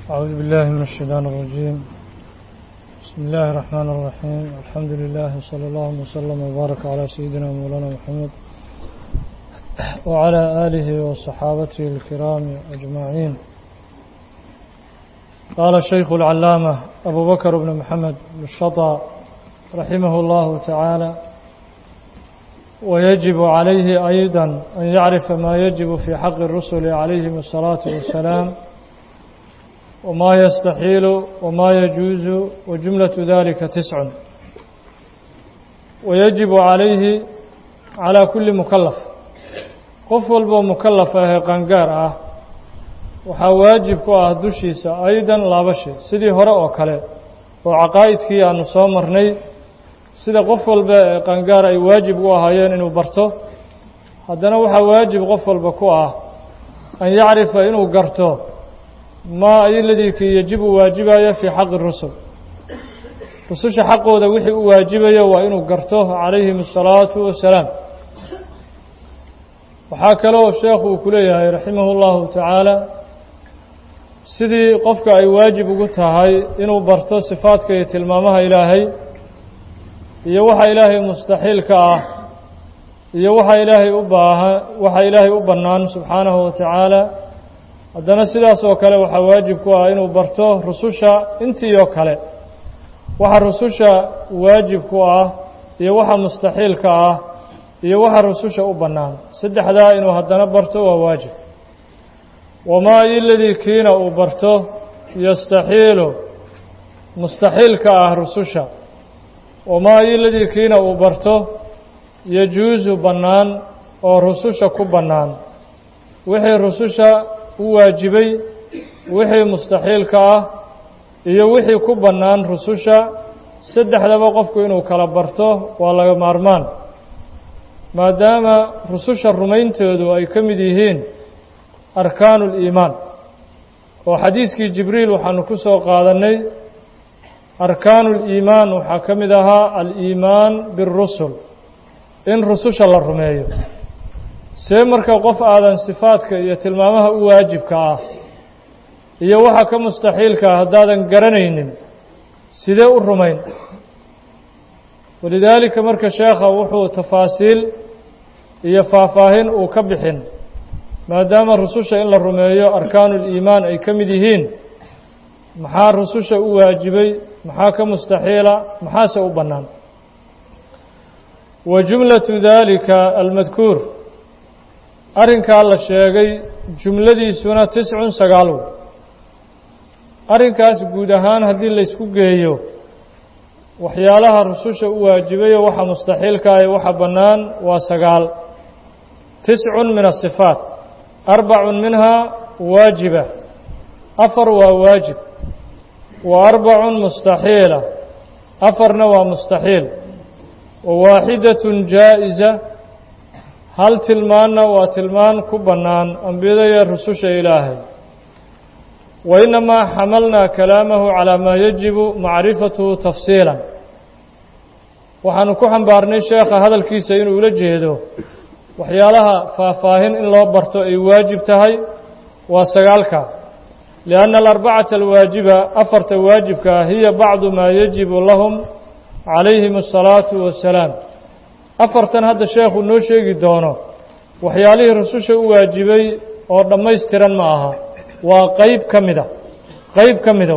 أعوذ بالله من الشيطان الرجيم بسم الله الرحمن الرحيم الحمد لله صلى الله وسلم وبارك على سيدنا مولانا محمد وعلى آله وصحابته الكرام أجمعين قال الشيخ العلامة أبو بكر بن محمد بن الشطى رحمه الله تعالى ويجب عليه أيضا أن يعرف ما يجب في حق الرسل عليهم الصلاة والسلام وما يستحيل وما يجوز وجملة ذلك تسع ويجب عليه على كل مكلف qof walboo mukallaf ahee qangaar ah waxaa waajib ku ah dushiisa aydan laba shay sidii hore oo kale oo caqaa'idkii aanu soo marnay sida qof walba ee qangaar ay waajib u ahaayeen inuu barto haddana waxaa waajib qof walba ku ah an yacrifa inuu garto maa ayoladii kii yajibu waajibaya fii xaqi rusul rususha xaqooda wixii u waajibayo waa inuu garto calayhim asalaatu wassalaam waxaa kaloo sheekhu uu ku leeyahay raximahu llahu tacaala sidii qofka ay waajib ugu tahay inuu barto sifaadka iyo tilmaamaha ilaahay iyo waxa ilaahay mustaxiilka ah iyo waxa ilaahay u baaha waxa ilaahay u bannaan subxaanahu wa tacaala haddana sidaas oo kale waxaa waajib ku ah inuu barto rususha intii oo kale waxa rususha waajib ku ah iyo waxa mustaxiilka ah iyo waxa rususha u bannaan saddexdaa inuu haddana barto waa waajib wamaa iladii kiina uu barto yastaxiilu mustaxiilka ah rususha wamaa iladii kiina uu barto yajuusu bannaan oo rususha ku bannaan wixii rususha u waajibay wixii mustaxiilka ah iyo wixii ku bannaan rususha saddexdaba qofku inuu kala barto waa laga maarmaan maadaama rususha rumayntoodu ay ka mid yihiin arkaanu اliimaan oo xadiiskii jibriil waxaanu ku soo qaadannay arkaanu اliimaan waxaa ka mid ahaa aliimaan biاrusul in rususha la rumeeyo see marka qof aadan sifaadka iyo tilmaamaha u waajibka ah iyo waxa ka mustaxiilka ah haddaadan garanaynin sidee u rumayn walidaalika marka sheekha wuxuu tafaasiil iyo faahfaahin uu ka bixin maadaama rususha in la rumeeyo arkaanu liimaan ay ka mid yihiin maxaa rususha u waajibay maxaa ka mustaxiila maxaase u bannaan wa jumlatu daalika almadkuur arrinkaa la sheegay jumladiisuna tiscun sagaal wey arrinkaas guud ahaan haddii laysku geeyo waxyaalaha rususha u waajibayo waxa mustaxiilka ah waxa bannaan waa sagaal tiscun min asifaat arbacun minhaa waajiba afar waa waajib wa arbacun mustaxiila afarna waa mustaxiil wa waaxidatun jaa'iza hal tilmaanna waa tilmaan ku bannaan ambiyada iyo rususha ilaahay wa inamaa xamalnaa kalaamahu calaa maa yajibu macrifatuhu tafsiilan waxaanu ku xambaarnay sheekha hadalkiisa inuu ula jeedo waxyaalaha faahfaahin in loo barto ay waajib tahay waa sagaalka lianna alarbacata alwaajiba afarta waajibka hiya bacdu maa yajibu lahum calayhim asalaatu wassalaam afartan hadda sheekhu noo sheegi doono waxyaalihii rususha u waajibay oo dhammaystiran ma aha waa qeyb ka mida qeyb ka mida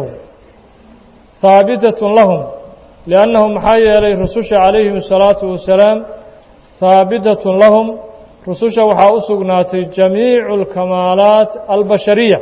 haabitatun lahum liannahu maxaa yeelay rususha calayhim asalaatu wassalaam haabitatun lahum rususha waxaa u sugnaatay jamiicu alkamaalaat albashariya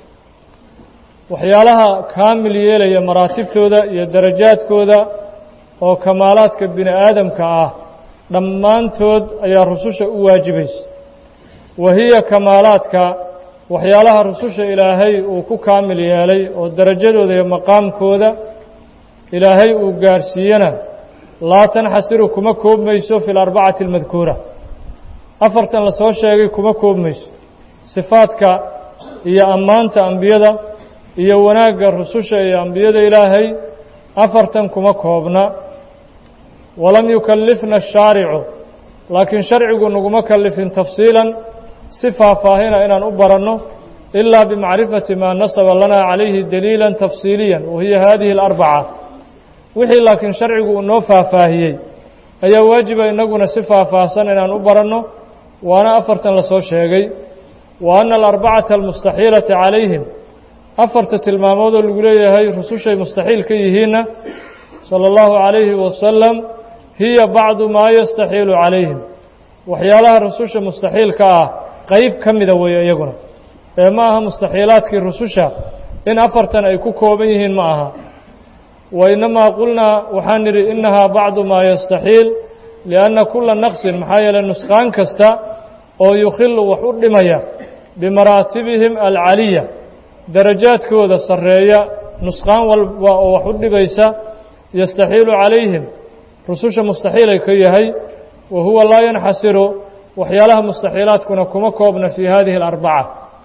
waxyaalaha kaamil yeelaya maraatibtooda iyo darajaadkooda oo kamaalaadka bini aadamka ah dhammaantood ayaa rususha u waajibaysa wa hiya kamaalaadka waxyaalaha rususha ilaahay uu ku kaamil yeelay oo darajadooda iyo maqaamkooda ilaahay uu gaarsiiyana laa tanxasiru kuma koobmayso fi alarbacati almadkuura afartan la soo sheegay kuma koobmayso sifaadka iyo ammaanta ambiyada iyo wanaagga rususha iyo ambiyada ilaahay afartan kuma koobna walam yukallifna ashaaricu laakiin sharcigu naguma kallifin tafsiilan si faahfaahina inaan u baranno إلا بمعرفة ما نصب لنا عليه دليلا تفصيليا وهي هذه الأربعة wixii laakiin sharcigu uu noo faahfaahiyey ayaa waajiba inaguna si faahfaahsan inaan u baranno waana afartan la soo sheegay wa anna alarbacata almustaxiilata calayhim afarta tilmaamoodoo lagu leeyahay rusushay mustaxiil ka yihiinna sala allahu calayhi wasalam hiya bacdu maa yastaxiilu calayhim waxyaalaha rususha mustaxiilka ah qeyb ka mida weeye iyaguna ee ma aha mustaxiilaadkii rususha in afartan ay ku kooban yihiin ma aha wainamaa qulnaa waxaan nidhi innahaa bacdu maa yastaxiil lianna kulla naqsin maxaa yeeley nusqaan kasta oo yukhilu wax u dhimaya bimaraatibihim alcaliya darajaadkooda sarreeya nusqaan walba oo wax u dhibaysa yastaxiilu calayhim rususha mustaxiilay ka yahay wa huwa laa yanxasiru waxyaalaha mustaxiilaadkuna kuma koobna fii hadihi alarbaca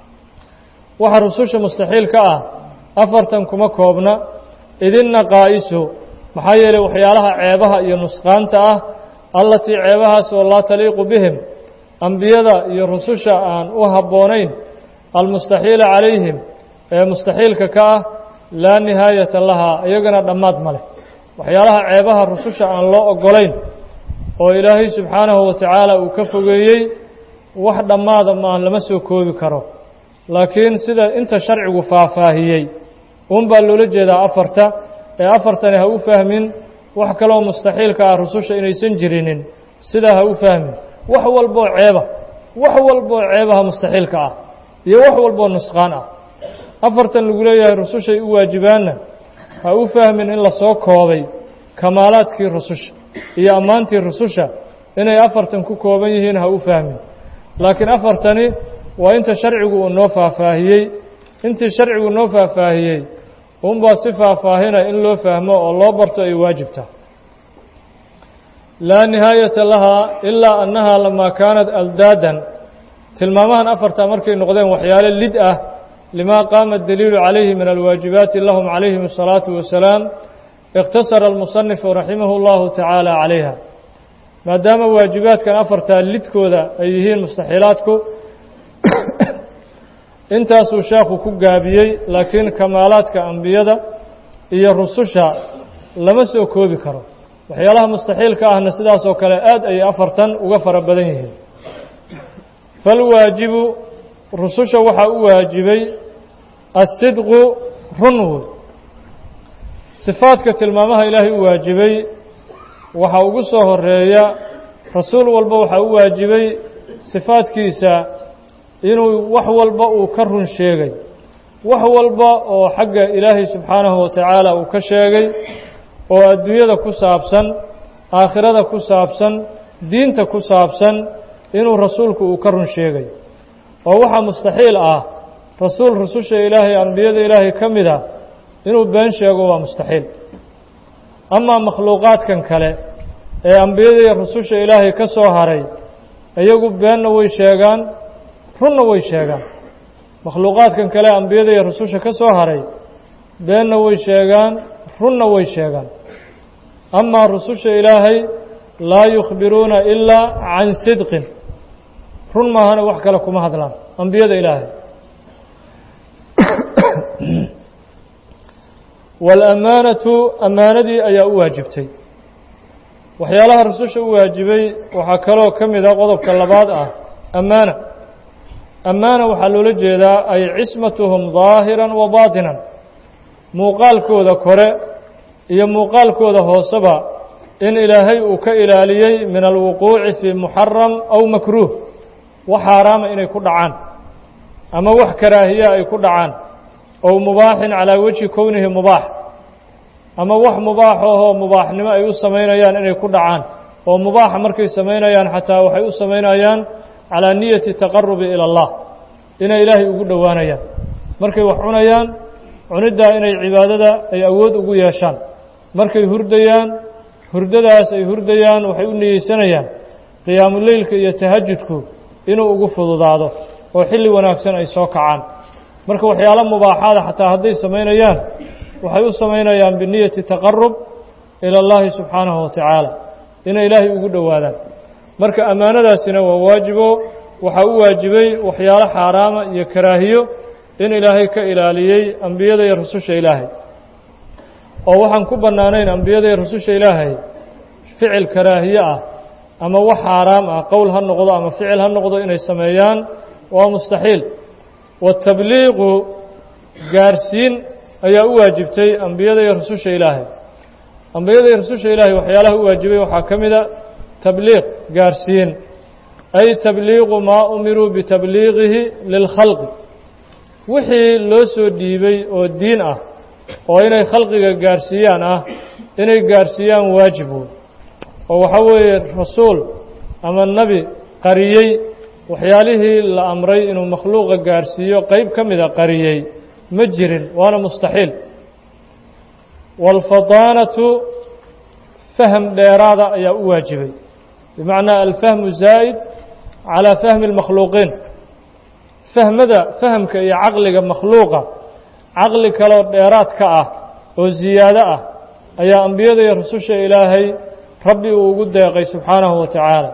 waxa rususha mustaxiil ka ah afartan kuma koobna idinna qaa'isu maxaa yeelay waxyaalaha ceebaha iyo nusqaanta ah allatii ceebahaas oo laa taliiqu bihim ambiyada iyo rususha aan u habboonayn almustaxiila calayhim ee mustaxiilka ka ah laa nihaayata lahaa iyagana dhammaad ma leh waxyaalaha ceebaha rususha aan loo oggolayn oo ilaahay subxaanahu wa tacaala uu ka fogeeyey wax dhammaada maan lama soo koobi karo laakiin sida inta sharcigu faahfaahiyey un baa loola jeedaa afarta ee afartani ha u fahmin wax kaloo mustaxiilka ah rususha inaysan jirinin sidaa ha u fahmin wax walboo ceeba wax walboo ceebaha mustaxiilka ah iyo wax walboo nusqaan ah afartan lagu leeyahay rusushay u waajibaanna ha u fahmin in lasoo koobay kamaalaadkii rususha iyo ammaantii rususha inay afartan ku kooban yihiin ha u fahmin laakiin afartani waa inta sharcigu uu noo faahfaahiyey intii sharcigu noo faahfaahiyey unbaa si faahfaahina in loo fahmo oo loo barto ay waajibta laa nihaayata lahaa ilaa annahaa lamaa kaanat aldaadan tilmaamahan afarta markay noqdeen waxyaale lid ah limaa qaama adaliilu calayhi min alwaajibaati lahum calayhim asalaatu wasalaam ikhtasara almusanifu raximahu llahu tacaala calayha maadaama waajibaadkan afartaa lidkooda ay yihiin mustaxiilaadku intaasuu sheekhu ku gaabiyey laakiin kamaalaadka ambiyada iyo rususha lama soo koobi karo waxyaalaha mustaxiilka ahna sidaasoo kale aad ayay afartan uga fara badan yihiin falwaajibu rususha waxaa u waajibay asidqu runwood sifaadka tilmaamaha ilaahay u waajibay waxaa ugu soo horeeya rasuul walba waxaa u waajibay sifaadkiisa inuu wax walba uu ka run sheegay wax walba oo xagga ilaahay subxaanahu wa tacaala uu ka sheegay oo adduunyada ku saabsan aakhirada ku saabsan diinta ku saabsan inuu rasuulku uu ka run sheegay oo waxaa mustaxiil ah rasuul rususha ilaahay ambiyada ilaahay ka mid a inuu been sheego waa mustaxiil amaa makhluuqaadkan kale ee ambiyada iyo rususha ilaahay ka soo haray iyagu beenna way sheegaan runna way sheegaan makhluuqaadkan kale ambiyada iyo rususha ka soo haray beenna way sheegaan runna way sheegaan amaa rususha ilaahay laa yukhbiruuna ilaa can sidqin run maahana wax kale kuma hadlaan ambiyada ilaahay waalaamaanatu ammaanadii ayaa u waajibtay waxyaalaha rususha u waajibay waxaa kaloo ka mid a qodobka labaad ah ammaana ammaana waxaa loola jeedaa ay cismatuhum daahiran wa baatinan muuqaalkooda kore iyo muuqaalkooda hooseba in ilaahay uu ka ilaaliyey min alwuquuci fii muxaram aw makruuh wax xaaraama inay ku dhacaan ama wax karaahiya ay ku dhacaan ow mubaaxin calaa wejhi kownihi mubaax ama wax mubaax ahoo mubaaxnimo ay u samaynayaan inay ku dhacaan oo mubaaxa markay samaynayaan xataa waxay u samaynayaan calaa niyati taqarubi ila allah inay ilaahay ugu dhowaanayaan markay wax cunayaan cuniddaa inay cibaadada ay awood ugu yeeshaan markay hurdayaan hurdadaas ay hurdayaan waxay u niyeysanayaan qiyaamuleylka iyo tahajudku inuu ugu fududaado oo xilli wanaagsan ay soo kacaan marka waxyaalo mubaaxaada xataa hadday samaynayaan waxay u samaynayaan biniyati taqarub ila اllahi subxaanahu wa tacaala inay ilaahay ugu dhowaadaan marka ammaanadaasina waa waajibo waxaa u waajibay waxyaalo xaaraama iyo karaahiyo in ilaahay ka ilaaliyey ambiyada iyo rususha ilaahay oo waxaan ku bannaanayn ambiyada iyo rususha ilaahay ficil karaahiye ah ama wax xaaraam ah qowl ha noqdo ama ficil ha noqdo inay sameeyaan waa mustaxiil watabliiqu gaarsiin ayaa u waajibtay ambiyada iyo rususha ilaahay ambiyada iyo rususha ilaahay waxyaalaha u waajibay waxaa ka mida tabliiq gaarsiin ay tabliiqu maa umiruu bitabliiqihi lilkhalqi wixii loo soo dhiibay oo diin ah oo inay khalqiga gaarsiiyaan ah inay gaarsiiyaan waajibu oo waxaa weeye rasuul ama nebi qariyey waxyaalihii la amray inuu makhluuqa gaarsiiyo qeyb ka mida qariyey ma jirin waana mustaxiil waalfadaanatu faham dheeraada ayaa u waajibay bimacnaa alfahmu zaa'id calaa fahmi اlmakhluuqiin fahmada fahamka iyo caqliga makhluuqa caqli kaloo dheeraad ka ah oo ziyaado ah ayaa ambiyada iyo rususha ilaahay rabbi uu ugu deeqay subxaanahu wa tacaala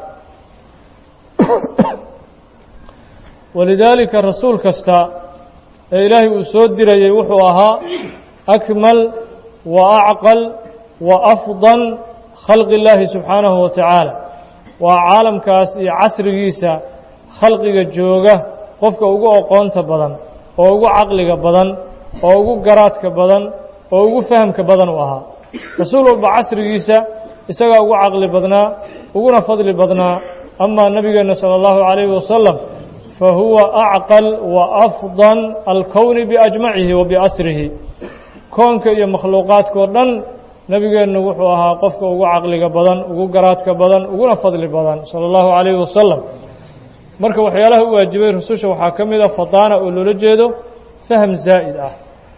walidaalika rasuul kasta ee ilaahay uu soo dirayey wuxuu ahaa akmal wa acqal wa afdal khalqi illaahi subxaanahu wa tacaala waa caalamkaas iyo casrigiisa khalqiga jooga qofka ugu oqoonta badan oo ugu caqliga badan oo ugu garaadka badan oo ugu fahamka badan u ahaa rasuul walba casrigiisa isagaa ugu caqli badnaa uguna fadli badnaa amaa nebigeenna sala allahu calayhi wasalam fa huwa acqal wa afdal alkowni biajmacihi wa biasrihi koonka iyo makhluuqaadkao dhan nebigeennu wuxuu ahaa qofka ugu caqliga badan ugu garaadka badan uguna fadli badan sala allahu calayhi wasalam marka waxyaalaha u waajibay rususha waxaa ka mid a fadaana oo loola jeedo faham zaa'id ah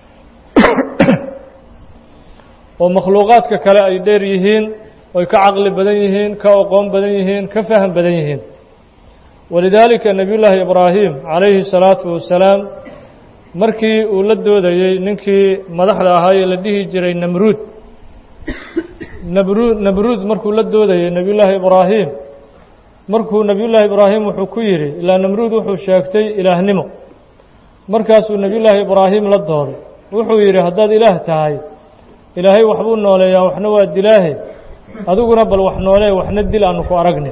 oo makhluuqaadka kale ay dheer yihiin oy ka caqli badan yihiin ka oqoon badan yihiin ka faham badan yihiin walidaalika nebiyullaahi ibraahim calayhi salaatu wasalaam markii uu la doodayey ninkii madaxda ahaa ee la dhihi jiray namruud nabruud namruud markuu la doodayey nebiyullaahi ibraahim markuu nebiyullaahi ibraahim wuxuu ku yidhi ilaa namruud wuxuu sheegtay ilaahnimo markaasuu nebiyullaahi ibraahim la dooday wuxuu yidhi haddaad ilaah tahay ilaahay waxbuu nooleeyaa waxna waa dilaahe adiguna bal wax noolee waxna dil aanu ku aragne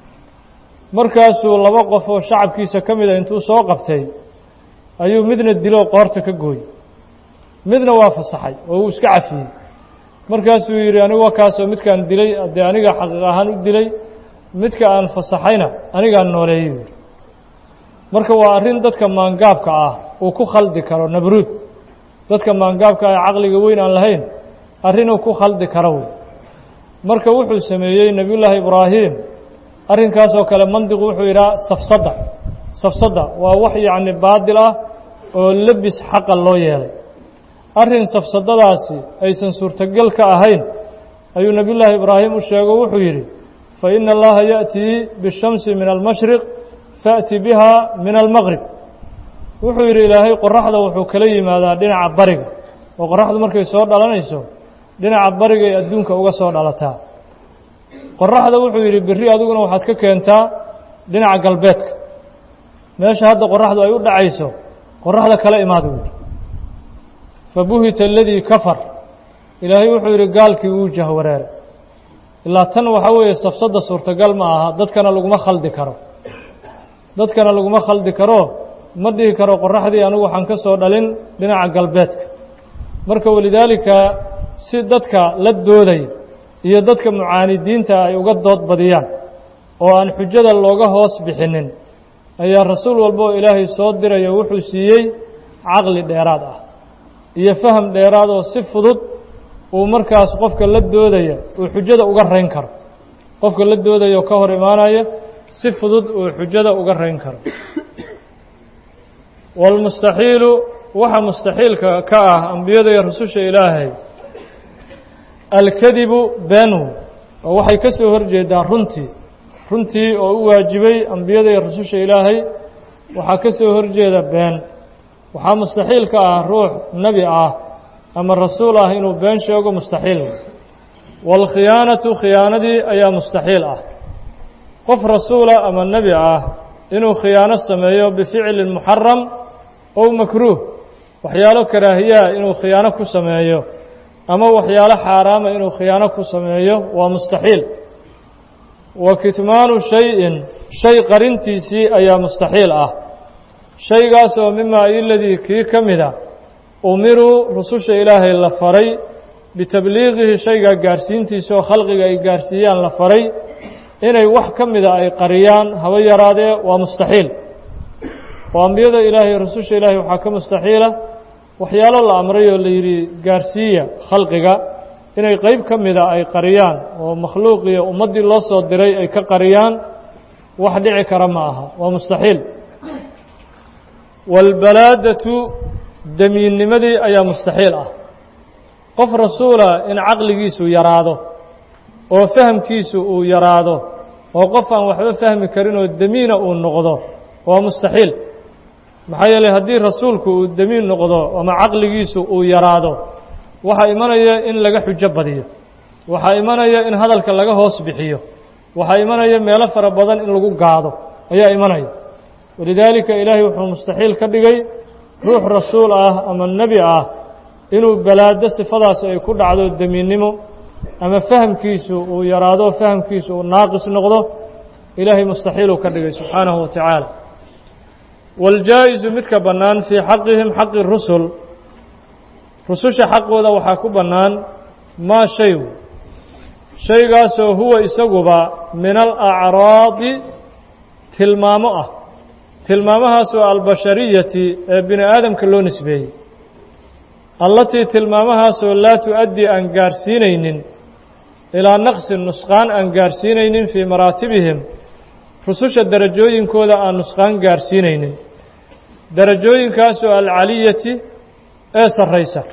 markaasuu laba qof oo shacabkiisa ka mida intuu soo qabtay ayuu midna diloo qoorta ka gooyey midna waa fasaxay oo uu iska cafiyey markaasuu yidhi anigu waa kaasoo midkaan dilay dee aniga xaqiiq ahaan u dilay midka aan fasaxayna anigaan nooleeyey yidhi marka waa arrin dadka maangaabka ah uu ku khaldi karo nabruud dadka maangaabka ah ee caqliga weyn aan lahayn arrinuu ku khaldi karo wey marka wuxuu sameeyey nebiyullaahi ibraahim arrinkaasoo kale mandiqu wuxuu yidhaha safsadda safsadda waa wax yacni baadil ah oo lebis xaqa loo yeelay arrin safsadadaasi aysan suurtogal ka ahayn ayuu nebiyullaahi ibraahim u sheego wuxuu yidhi fa ina allaha ya'tii bishamsi min almashriq faأti biha min almaqrib wuxuu yidhi ilaahay qoraxda wuxuu kala yimaadaa dhinaca bariga oo qoraxdu markay soo dhalanayso dhinaca barigay adduunka uga soo dhalataa qoraxda wuxuu yidhi berri adiguna waxaad ka keentaa dhinaca galbeedka meesha hadda qoraxdu ay u dhacayso qoraxda kala imaada u yidhi fabuhita aladii kafar ilaahay wuxuu yidhi gaalkii wuu jahwareeray ilaa tan waxaa weeye safsadda suurtagal ma aha dadkana laguma khaldi karo dadkana laguma khaldi karo ma dhihi karo qoraxdii anigu waxaan ka soo dhalin dhinaca galbeedka marka walidaalika si dadka la dooday iyo dadka mucaanidiinta ay uga dood badiyaan oo aan xujada looga hoos bixinin ayaa rasuul walba oo ilaahay soo diraya wuxuu siiyey caqli dheeraad ah iyo faham dheeraad oo si fudud uu markaas qofka la doodaya uu xujada uga rayn karo qofka la doodaya oo ka hor imaanaya si fudud uu xujada uga rayn karo waalmustaxiilu waxa mustaxiilka ka ah ambiyada iyo rususha ilaahay alkadibu beenu oo waxay ka soo horjeedaa runtii runtii oo u waajibay ambiyada iyo rususha ilaahay waxaa ka soo horjeeda been waxaa mustaxiil ka ah ruux nebi ah ama rasuul ah inuu been sheego mustaxiil waalkhiyaanatu khiyaanadii ayaa mustaxiil ah qof rasuula ama nebi ah inuu khiyaano sameeyo bificlin muxaram ow makruuh waxyaalo karaahiyaha inuu khiyaano ku sameeyo ama waxyaalo xaaraama inuu khiyaano ku sameeyo waa mustaxiil wa kitmaanu shay-in shay qarintiisii ayaa mustaxiil ah shaygaas oo mimaa iladii kii ka mida umiruu rususha ilaahay la faray bitabliiqihi shaygaa gaarhsiintiisa oo khalqiga ay gaarsiiyaan la faray inay wax ka mida ay qariyaan haba yaraadee waa mustaxiil oo ambiyada ilaahay rususha ilaahay waxaa ka mustaxiila waxyaalo la amray oo la yidhi gaarsiiya khalqiga inay qeyb ka mida ay qariyaan oo makhluuqiyo ummaddii loo soo diray ay ka qariyaan wax dhici kara ma aha waa mustaxiil waalbalaadatu damiinnimadii ayaa mustaxiil ah qof rasuula in caqligiisu yaraado oo fahamkiisu uu yaraado oo qof aan waxba fahmi karin oo damiina uu noqdo waa mustaxiil maxaa yeelay haddii rasuulku uu damiin noqdo ama caqligiisu uu yaraado waxaa imanaya in laga xujo badiyo waxaa imanaya in hadalka laga hoos bixiyo waxaa imanaya meelo fara badan in lagu gaado ayaa imanaya walidaalika ilaahay wuxuu mustaxiil ka dhigay ruux rasuul ah ama nebi ah inuu balaado sifadaas ay ku dhacdo damiinnimo ama fahamkiisu uu yaraado fahamkiisu uu naaqis noqdo ilaahay mustaxiiluu ka dhigay subxaanahu wa tacaala waاljaa'izu midka bannaan fii xaqihim xaqi rusul rususha xaqooda waxaa ku bannaan maa shay shaygaasoo huwa isaguba min alacraadi tilmaamo ah tilmaamahaasoo albashariyati ee bini aadamka loo nisbeeyey allatii tilmaamahaasoo laa tu'addii aan gaarhsiinaynin ilaa naqsin nusqaan aan gaarhsiinaynin fii maraatibihim rususha darajooyinkooda aan nusqaan gaarhsiinaynin darajooyinkaasoo alcaliyati ee sarraysa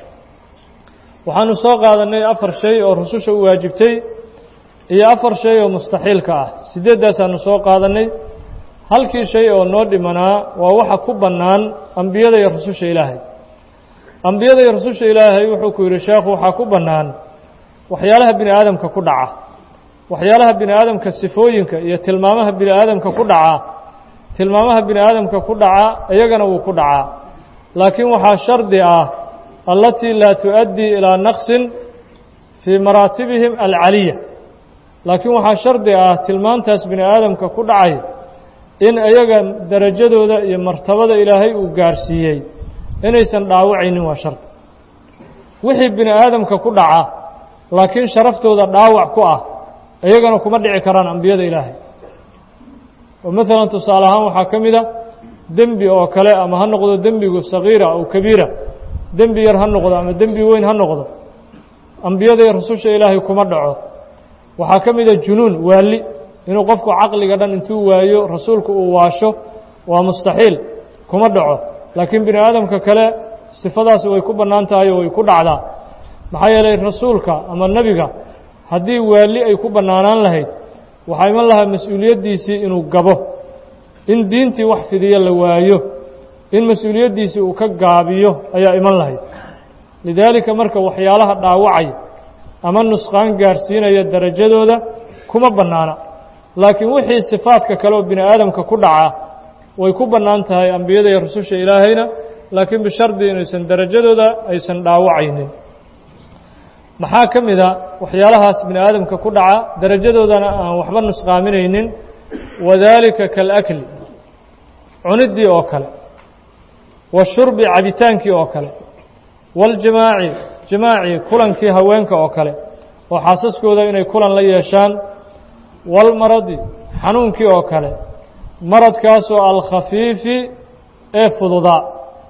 waxaanu soo qaadannay afar shay oo rususha u waajibtay iyo afar shay oo mustaxiilka ah siddeeddaasaanu soo qaadannay halkii shay oo noo dhimanaa waa waxa ku bannaan ambiyada iyo rususha ilaahay ambiyada iyo rususha ilaahay wuxuu ku yidhi sheekhu waxaa ku bannaan waxyaalaha bini aadamka ku dhaca waxyaalaha bini aadamka sifooyinka iyo tilmaamaha bini aadamka ku dhaca tilmaamaha bini aadamka ku dhaca iyagana wuu ku dhacaa laakiin waxaa shardi ah allatii laa tu'addii ilaa naqsin fii maraatibihim alcaliya laakiin waxaa shardi ah tilmaantaas bini aadamka ku dhacay in iyaga darajadooda iyo martabada ilaahay uu gaarsiiyey inaysan dhaawacaynin waa shardi wixii bini aadamka ku dhaca laakiin sharaftooda dhaawac ku ah iyagana kuma dhici karaan ambiyada ilaahay oo maalan tusaale ahaan waxaa ka mid a dembi oo kale ama ha noqdo dembigu sagiira aw kabiira dembi yar ha noqdo ama dembi weyn ha noqdo ambiyada iyo rususha ilaahay kuma dhaco waxaa ka mid a junuun waali inuu qofku caqliga dhan intuu waayo rasuulku uu waasho waa mustaxiil kuma dhaco laakiin bini aadamka kale sifadaasi way ku bannaan tahay oo way ku dhacdaa maxaa yeelay rasuulka ama nebiga haddii waali ay ku bannaanaan lahayd waxaa iman lahaa mas-uuliyaddiisii inuu gabo in diintii wax fidiyo la waayo in mas-uuliyaddiisii uu ka gaabiyo ayaa iman lahayd lidaalika marka waxyaalaha dhaawacaya ama nusqaan gaarsiinaya darajadooda kuma bannaana laakiin wixii sifaadka kale oo bini aadamka ku dhaca way ku bannaan tahay ambiyada iyo rususha ilaahayna laakiin bishardi inaysan darajadooda aysan dhaawacaynin maxaa ka mid a waxyaalahaas bini aadamka ku dhaca darajadoodana aan waxba nusqaaminaynin wadaalika kalakli cuniddii oo kale washurbi cabitaankii oo kale waاljimaaci jimaaci kulankii haweenka oo kale oo xaasaskooda inay kulan la yeeshaan walmaradi xanuunkii oo kale maradkaasoo alkhafiifi ee fududaa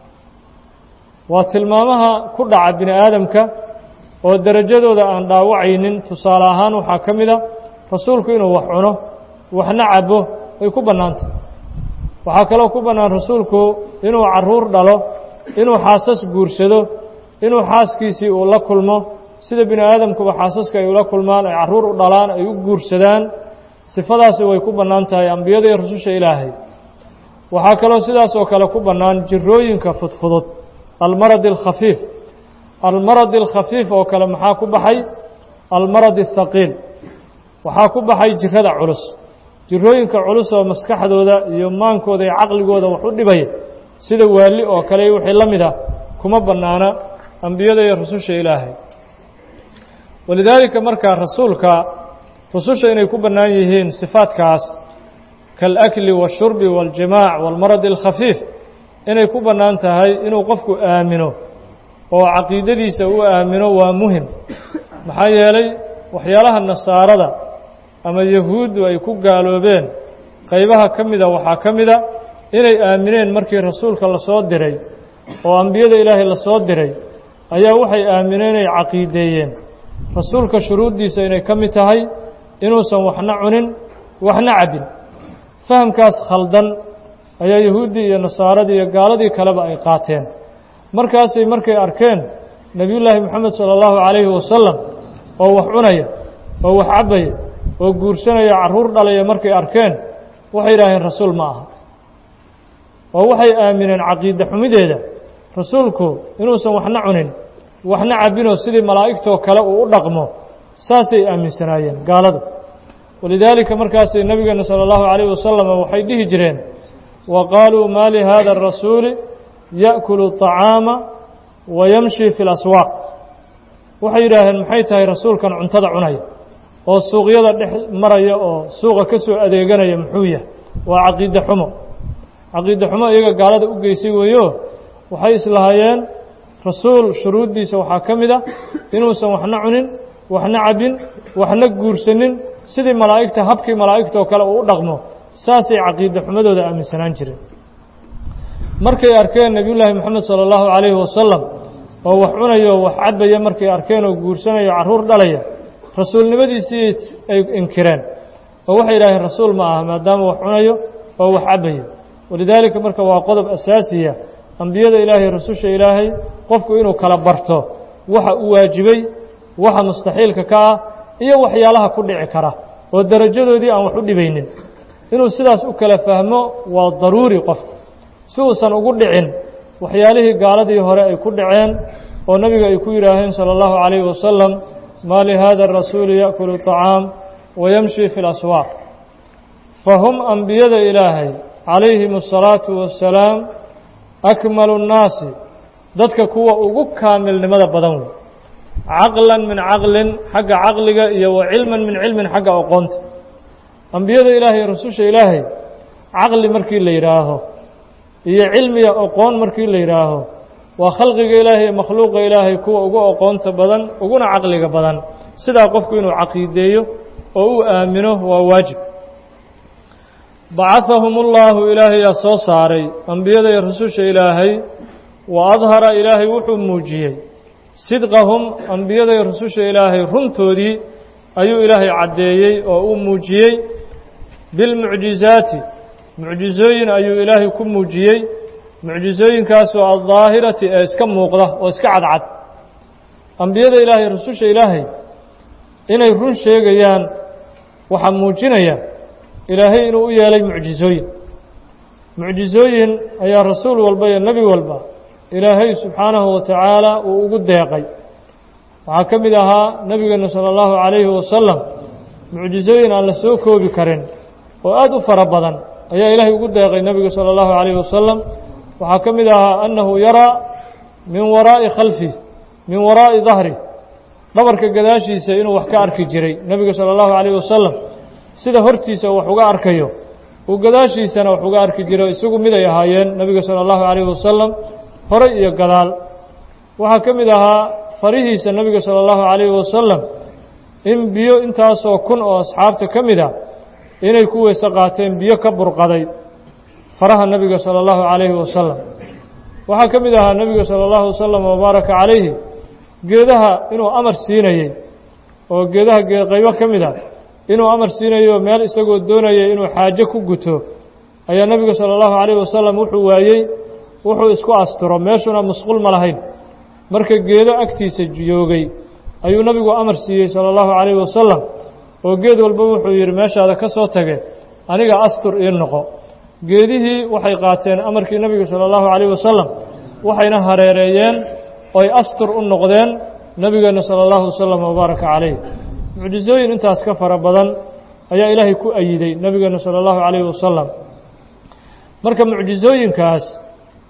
waa tilmaamaha ku dhaca bini aadamka oo derajadooda aan dhaawacaynin tusaale ahaan waxaa ka mid a rasuulku inuu wax cuno waxna cabo way ku bannaantah waxaa kaloo ku bannaan rasuulku inuu carruur dhalo inuu xaasas guursado inuu xaaskiisii uu la kulmo sida bini aadamkuba xaasaska ay ula kulmaan ay carruur u dhalaan ay u guursadaan sifadaasi way ku bannaan tahay ambiyada iyo rususha ilaahay waxaa kaloo sidaas oo kale ku bannaan jirooyinka fudfudud almaradi alkhafiif almaradi alkhafiif oo kale maxaa ku baxay almaradi athaqiil waxaa ku baxay jirada culus jirooyinka culus oo maskaxdooda iyo maankooda iyo caqligooda wax u dhibaya sida waali oo kale wixii la mid ah kuma bannaana ambiyada iyo rususha ilaahay walidaalika markaa rasuulka rususha inay ku bannaan yihiin sifaadkaas kaalakli waashurbi waaljimaac waalmaradi alkhafiif inay ku bannaan tahay inuu qofku aamino oo caqiidadiisa u aamino waa muhim maxaa yeelay waxyaalaha nasaarada ama yahuuddu ay ku gaaloobeen qaybaha ka mida waxaa ka mida inay aamineen markii rasuulka la soo diray oo ambiyada ilaahay la soo diray ayaa waxay aamineen inay caqiideeyeen rasuulka shuruuddiisa inay ka mid tahay inuusan waxna cunin waxna cabbin fahamkaas khaldan ayaa yahuuddii iyo nasaaradii iyo gaaladii kaleba ay qaateen markaasay markay arkeen nebiyullaahi moxamed sala allahu calayhi wasalam oo wax cunaya oo wax cabbaya oo guursanaya carruur dhalaya markay arkeen waxay yidhaaheen rasuul ma aha oo waxay aamineen caqiide xumideeda rasuulku inuusan waxna cunin waxna cabbinoo sidii malaa'igtoo kale uu u dhaqmo saasay aaminsanaayeen gaaladu walidaalika markaasay nebigeena sala allahu calayhi wasalam waxay dhihi jireen wa qaaluu maa lihaada arasuuli ya'kulu طacaama wa yamshi fi laswaaq waxay yidhaaheen maxay tahay rasuulkan cuntada cunaya oo suuqyada dhex maraya oo suuqa ka soo adeeganaya muxuu yahay waa caqiide xumo caqiide xumo iyaga gaalada u geysay weeyo waxay islahaayeen rasuul shuruuddiisa waxaa ka mid a inuusan waxna cunin waxna cabbin waxna guursanin sidii malaa'igta habkii malaa'igta oo kale uu u dhaqmo saasay caqiide xumadooda aaminsanaan jireen markay arkeen nebiyullaahi moxamed sala allahu calayhi wasalam oo wax cunayo oo wax cabbaya markay arkeen oo guursanayo carruur dhalaya rasuulnimadiisii ay inkireen oo waxay yidhaaheen rasuul ma aha maadaama wax cunayo oo wax cabbayo walidaalika marka waa qodob asaasiya ambiyada ilaahay rasusha ilaahay qofku inuu kala barto waxa u waajibay waxa mustaxiilka ka ah iyo waxyaalaha ku dhici kara oo darajadoodii aan wax u dhibaynin inuu sidaas u kala fahmo waa daruuri qofku si uusan ugu dhicin waxyaalihii gaaladii hore ay ku dhaceen oo nebiga ay ku yidhaaheen sala allahu calayhi wasalam maa lihaada arasuuli ya'kulu طacaam wa yamshi fi laswaaq fahum ambiyada ilaahay calayhim asalaatu wassalaam akmalu nnaasi dadka kuwa ugu kaamilnimada badan wey caqlan min caqlin xagga caqliga iyo wa cilman min cilmin xagga aqoonta ambiyada ilaahay rasusha ilaahay caqli markii la yidhaaho iyo cilmiga aqoon markii la yidhaaho waa khalqiga ilaahay iyo makhluuqa ilaahay kuwa ugu aqoonta badan uguna caqliga badan sidaa qofku inuu caqiideeyo oo uu aamino waa waajib bacahahum ullahu ilaahayaa soo saaray ambiyada iyo rasusha ilaahay wa adhara ilaahay wuxuu muujiyey sidqahum ambiyada iyo rasusha ilaahay runtoodii ayuu ilaahay caddeeyey oo uu muujiyey bilmucjizaati mucjizooyin ayuu ilaahay ku muujiyey mucjizooyinkaasoo aldaahirati ee iska muuqda oo iska cadcad ambiyada ilaahay rasusha ilaahay inay run sheegayaan waxaa muujinaya ilaahay inuu u yeelay mucjizooyin mucjizooyin ayaa rasuul walba iyo nebi walba ilaahay subxaanahu wa tacaala uu ugu deeqay waxaa ka mid ahaa nebigeena sala allahu calayhi wasalam mucjizooyin aan la soo koobi karin oo aada u fara badan ayaa ilaahay ugu deeqay nebiga sala allahu calayhi wasalam waxaa ka mid ahaa annahu yaraa min waraa'i khalfih min waraa'i dahri dhabarka gadaashiisa inuu wax ka arki jiray nebiga sala allahu calayhi wasalam sida hortiisa wax uga arkayo uu gadaashiisana wax uga arki jiro isagu mid ay ahaayeen nebiga sala allahu calayhi wasalam horay iyo gadaal waxaa ka mid ahaa farihiisa nebiga sala allahu calayhi wasalam in biyo intaasoo kun oo asxaabta ka mid a inay ku weyse qaateen biyo ka burqaday faraha nebiga sala allahu calayhi wasalam waxaa ka mid ahaa nebiga sala allahu wasalam wabaaraka calayhi geedaha inuu amar siinayey oo geedaha geedqaybo ka mid a inuu amar siinayo meel isagoo doonayay inuu xaajo ku guto ayaa nebiga sala allahu calayhi wasalam wuxuu waayey wuxuu isku asturo meeshuna musqul ma lahayn marka geedo agtiisa joogay ayuu nebigu amar siiyey sala allahu calayhi wasalam oo geed walba wuxuu yidhi meeshaada ka soo tage aniga astur ii noqo geedihii waxay qaateen amarkii nebiga sala allahu calayhi wasalam waxayna hareereeyeen oy astur u noqdeen nebigeenna sala allahu wasalam wabaaraka calayh mucjizooyin intaas ka fara badan ayaa ilaahay ku ayiday nebigeenna sala allahu calayhi wasalam marka mucjizooyinkaas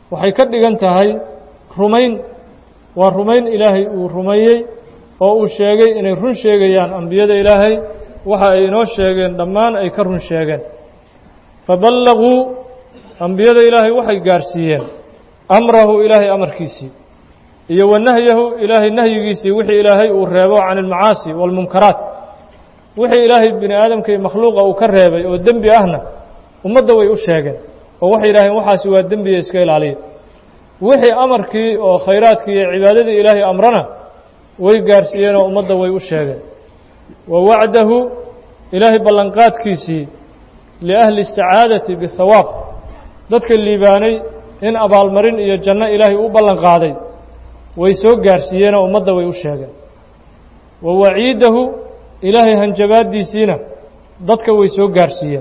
waxay ka dhigan tahay rumayn waa rumayn ilaahay uu rumeeyey oo uu sheegay inay run sheegayaan ambiyada ilaahay waxa ay inoo sheegeen dhammaan ay ka run sheegeen faballaguu ambiyada ilaahay waxay gaarsiiyeen amrahu ilaahay amarkiisii iyo wa nahyahu ilaahay nahyigiisii wixii ilaahay uu reebo can almacaasi waalmunkaraat wixii ilaahay bini aadamka iyo makhluuqa uu ka reebay oo dembi ahna ummadda way u sheegeen oo waxay yidhaaheen waxaasi waa dembiya iska ilaaliya wixii amarkii oo khayraadkii iyo cibaadadii ilaahay amrana way gaarsiiyeenoo ummadda way u sheegeen wa wacdahu ilaahay ballanqaadkiisii liahli sacaadati bihawaab dadka liibaanay in abaalmarin iyo janno ilaahay u ballan qaaday way soo gaarsiiyeenoo ummadda way u sheegeen wa waciidahu ilaahay hanjabaaddiisiina dadka way soo gaarsiiyeen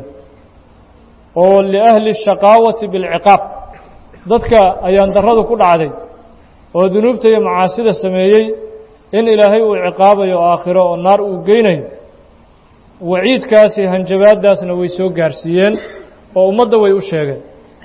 oo liahli shaqaawati bilciqaab dadka ayaan darradu ku dhacday oo dunuubta iyo macaasida sameeyey in ilaahay uu ciqaabayo aakhiro oo naar uu geynayo waciidkaasi hanjabaaddaasna way soo gaarsiiyeen oo ummadda way u sheegeen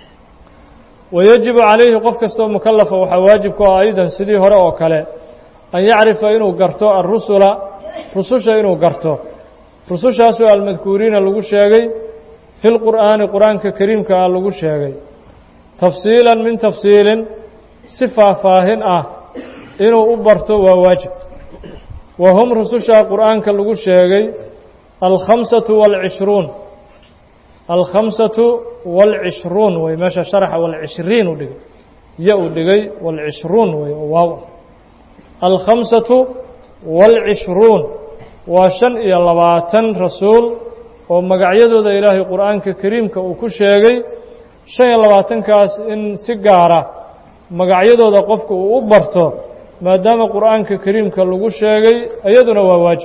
wayajibu calayhi qof kastoo mukalafa waxaa waajib ku ah aydan sidii hore oo kale an yacrifa inuu garto alrusula rususha inuu garto rusushaasoo almadkuuriina lagu sheegay fi lqur'aani qur-aanka kariimka ah lagu sheegay tafsiilan min tafsiilin si faahfaahin ah inuu u barto waa waajib wa hum rususha qur'aanka lagu sheegay alkhamsatu waalcishruun alkhamsatu waalcishruun wey meesha sharaxa waalcishriin u dhigay ya uu dhigay waalcishruun wey oo waaw alkhamsatu waalcishruun waa shan iyo labaatan rasuul oo magacyadooda ilaahay qur'aanka kariimka uu ku sheegay shan iyo labaatankaas in si gaara magacyadooda qofka uu u barto maadaama qur'aanka kariimka lagu sheegay iyaduna waa waajib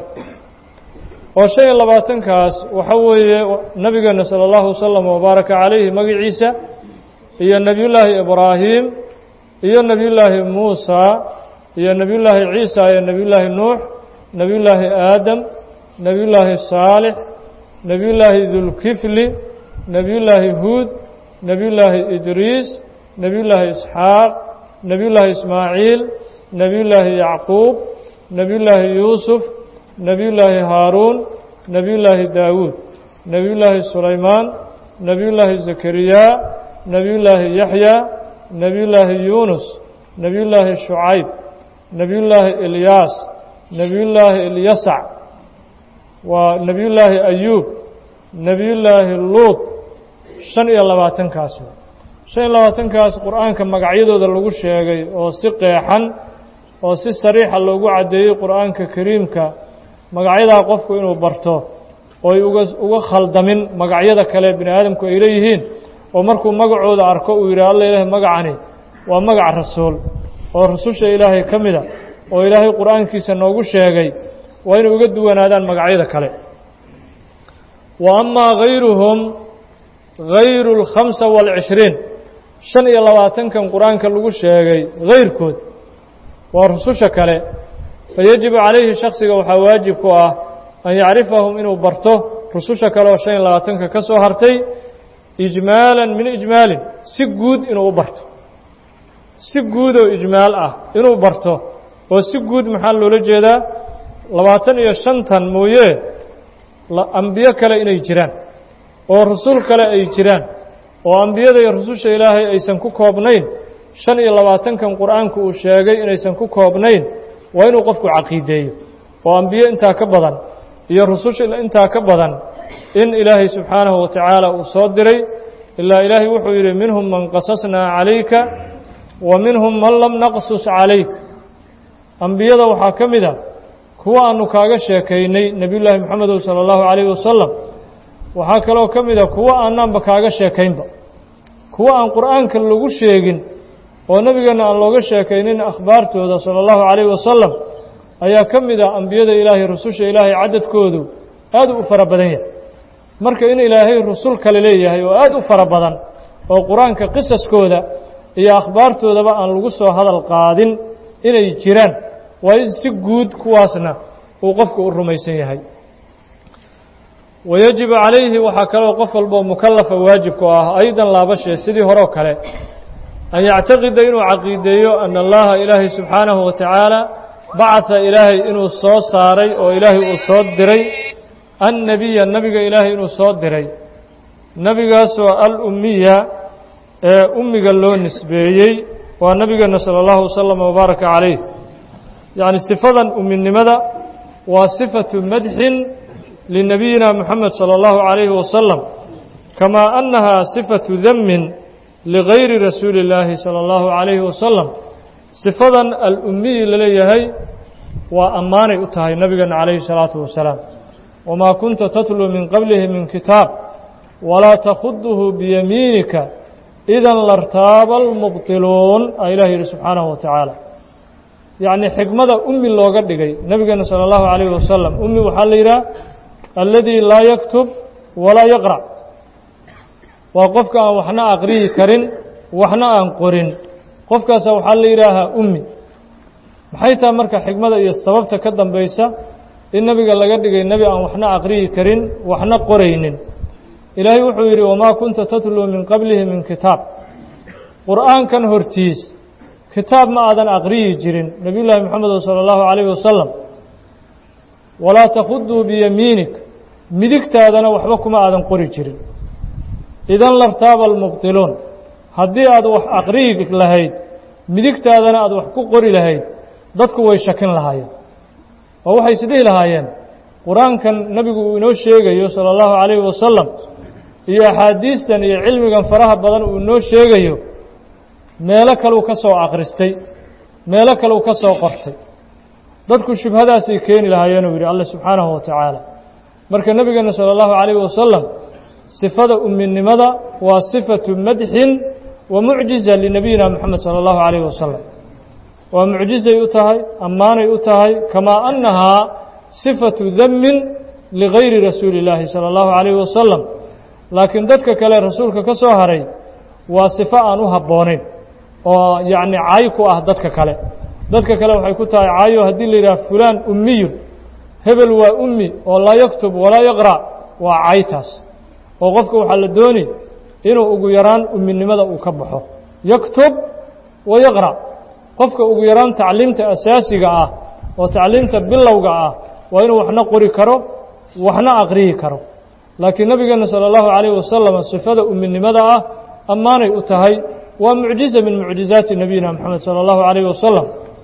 oo shan iyo labaatankaas waxa weeye nabigeena sala allahu wasalam wabaaraka calayhi magaciisa iyo nebiyullaahi ibraahim iyo nebiyullaahi muusa iyo nebiyullaahi ciisa iyo nebiyullaahi nuux nebiyullaahi aadam nebiyullaahi saalix nebiyullaahi dulkifli nebiyullaahi huud nebiyullaahi idriis nebiyullaahi isxaaq nebiyullaahi ismaaciil nebiyullaahi yacquub nebiyullaahi yuusuf nebiyullaahi haaruun nebiyullaahi daawuud nebiyullaahi sulaymaan nebiyullaahi zakariya nebiyullaahi yaxya nebiyullaahi yuunus nebiyullaahi shucayb nebiyullaahi ilyaas nebiyullaahi ilyasac waa nebiyullaahi ayuub nebiyullaahi luud shan iyo labaatankaas shan iyo labaatankaas qur'aanka magacyadooda lagu sheegay oo si qeexan oo si sariixa loogu caddeeyey qur'aanka kariimka magacyadaa qofku inuu barto ooy uga uga khaldamin magacyada kale bini aadamku ay leeyihiin oo markuu magacooda arko uu yidhaha alla ilaahay magacani waa magac rasuul oo rususha ilaahay ka mida oo ilaahay qur'aankiisa noogu sheegay waa inay uga duwanaadaan magacyada kale wa amaa hayruhum hayru اlkhamsa waalcishriin shan iyo labaatankan qur-aanka lagu sheegay hayrkood waa rususha kale fayajibu calayhi shaksiga waxaa waajib ku ah an yacrifahum inuu barto rususha kale oo shan iyo labaatanka ka soo hartay ijmaalan min ijmaalin si guud inuu u barto si guud oo ijmaal ah inuu barto oo si guud maxaa loola jeedaa labaatan iyo shantan mooye ambiyo kale inay jiraan oo rusul kale ay jiraan oo ambiyada iyo rususha ilaahay aysan ku koobnayn shan iyo labaatankan qur-aanku uu sheegay inaysan ku koobnayn waa inuu qofku caqiideeyo oo ambiye intaa ka badan iyo rususha intaa ka badan in ilaahay subxaanahu wa tacaala uu soo diray ilaa ilaahay wuxuu yidhi minhum man qasasnaa calayka wa minhum man lam naqsus calayk ambiyada waxaa ka mid a kuwa aanu kaaga sheekaynay nebiyullaahi moxamedow sala allahu calayhi wasalam waxaa kaloo ka mid a kuwa aanaanba kaaga sheekaynba kuwa aan qur'aanka lagu sheegin oo nebigeenna aan looga sheekaynin akhbaartooda sala allahu calayhi wasalam ayaa ka mid ah ambiyada ilaahay rususha ilaahay cadadkoodu aad u fara badan yahay marka in ilaahay rusul kale leeyahay oo aad u fara badan oo qur-aanka qisaskooda iyo akhbaartoodaba aan lagu soo hadal qaadin inay jiraan waa in si guud kuwaasna uu qofku u rumaysan yahay wayajibu calayhi waxaa kaloo qof walboo mukalafa waajibku ah aydan laabashee sidii horeo kale an yactaqida inuu caqiideeyo ana allaha ilaahay subxaanahu wa tacaala bacatha ilaahay inuu soo saaray oo ilaahay uu soo diray annebiya nebiga ilaahay inuu soo diray nebigaasoo al-ummiya ee ummiga loo nisbeeyey waa nebigeena sala allahu wasalam wabaaraka calayh yacni sifadan umminimada waa sifatu madxin linebiyina moxamed sala allahu calayhi wasalam kamaa annahaa sifatu damin ligayri rasuuli illaahi sala allahu calayhi wasalam sifadan al-ummiyi laleeyahay waa ammaanay u tahay nebigeena calayhi salaatu wasalaam wamaa kunta tatluu min qablihi min kitaab walaa takhuduhu biyamiinika idan lartaaba almubtiluun aa ilah yidhi subxaanahu wa tacaala yacnii xikmada ummi looga dhigay nebigeena sala allahu calayhi wasalam ummi waxaa la yidhaha alladii laa yaktub walaa yaqrac waa qofka aan waxna aqriyi karin waxna aan qorin qofkaasa waxaa la yidhaahaa ummi maxay tahay marka xikmada iyo sababta ka dambaysa in nebiga laga dhigay nebi aan waxna aqriyi karin waxna qoraynin ilaahay wuxuu yidhi wamaa kunta tatluu min qablihi min kitaab qur'aankan hortiis kitaab ma aadan aqriyi jirin nebiy llaahi moxamed sala allahu calayhi wasalam walaa takhuduu biyamiinik midigtaadana waxba kuma aadan qori jirin idan lartaaba almubtiluun haddii aad wax aqriyi lahayd midigtaadana aad wax ku qori lahayd dadku way shakin lahaayeen oo waxay isdhihi lahaayeen qur-aankan nebigu uu inoo sheegayo sala allahu calayhi wasalam iyo axaadiistan iyo cilmigan faraha badan uu inoo sheegayo meelo kaleu ka soo akhristay meelo kaleu ka soo qortay dadku shubhadaasay keeni lahaayeenuu yidhi alle subxaanahu wa tacaala marka nebigeena sala allahu calayhi wasalam sifada umminimada waa sifatu madxin wa mucjiza linebiyina moxamed sala allahu calayhi wasalam waa mucjizay u tahay ammaanay u tahay kamaa annahaa sifatu damin ligayri rasuuli illaahi sala allahu calayhi wasalam laakiin dadka kale rasuulka ka soo haray waa sifo aan u habboonayn oo yacni cay ku ah dadka kale dadka kale waxay ku tahay cayo haddii la yidhaha fulaan ummiyun hebel waa ummi oo laa yaktub walaa yaqra' waa caytaas oo qofka waxaa la dooni inuu ugu yaraan umminimada uu ka baxo yaktub wa yaqra' qofka ugu yaraan tacliimta asaasiga ah oo tacliimta bilowga ah waa inuu waxna qori karo waxna aqriyi karo laakiin nebigeena sala allahu calayhi wasalam sifada umminimada ah ammaanay u tahay waa mucjiza min mucjizaati nabiyina moxamed sala allahu calayhi wasalam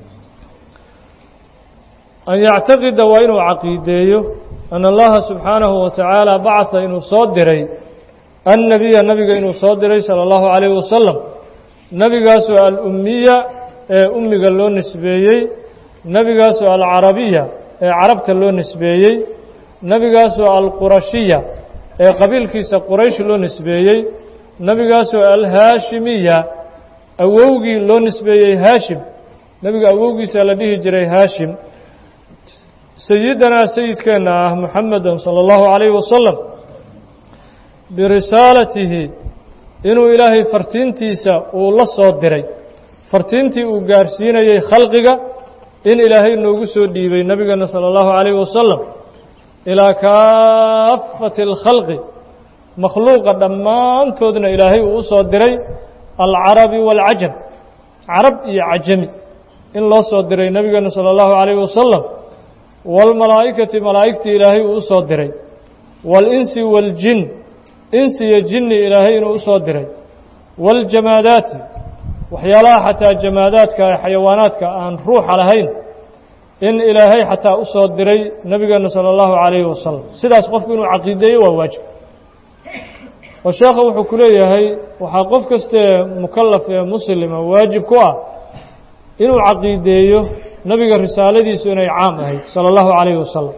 an yactaqida waa inuu caqiideeyo an allaha subxaanahu wa tacaala bacatha inuu soo diray annebiya nebiga inuu soo diray sala allahu calayhi wasalam nebigaasoo alummiya ee ummiga loo nisbeeyey nebigaasoo alcarabiya ee carabta loo nisbeeyey nebigaasoo alqurashiya ee qabiilkiisa quraysh loo nisbeeyey nebigaasoo alhaashimiya awowgii loo nisbeeyey haashim nebiga awowgiisa la dhihi jiray haashim sayidanaa sayidkeenna ah muxamedan sala allahu calayhi wasalam birisaalatihi inuu ilaahay fartiintiisa uu la soo diray fartiintii uu gaarsiinayey khalqiga in ilaahay noogu soo dhiibay nebigeena sala allahu calayhi wasalam ilaa kaafati alkhalqi makhluuqa dhammaantoodna ilaahay uu u soo diray alcarabi waalcajam carab iyo cajami in loo soo diray nebigeena sala allahu calayhi wasalam waalmalaa'ikati malaa'igtii ilaahay uu u soo diray waalinsi waaljin insi iyo jinni ilaahay inuu u soo diray waaljamaadaati waxyaalaha xataa jamaadaadka ee xayawaanaadka aan ruuxa lahayn in ilaahay xataa u soo diray nebigeena sala allahu calayhi wasalam sidaas qofku inuu caqiideeyo waa waajib oo sheekha wuxuu ku leeyahay waxaa qof kastaee mukallaf ee muslima waajib ku ah inuu caqiideeyo nebiga risaaladiisu inay caam ahayd sala allahu calayhi wasalam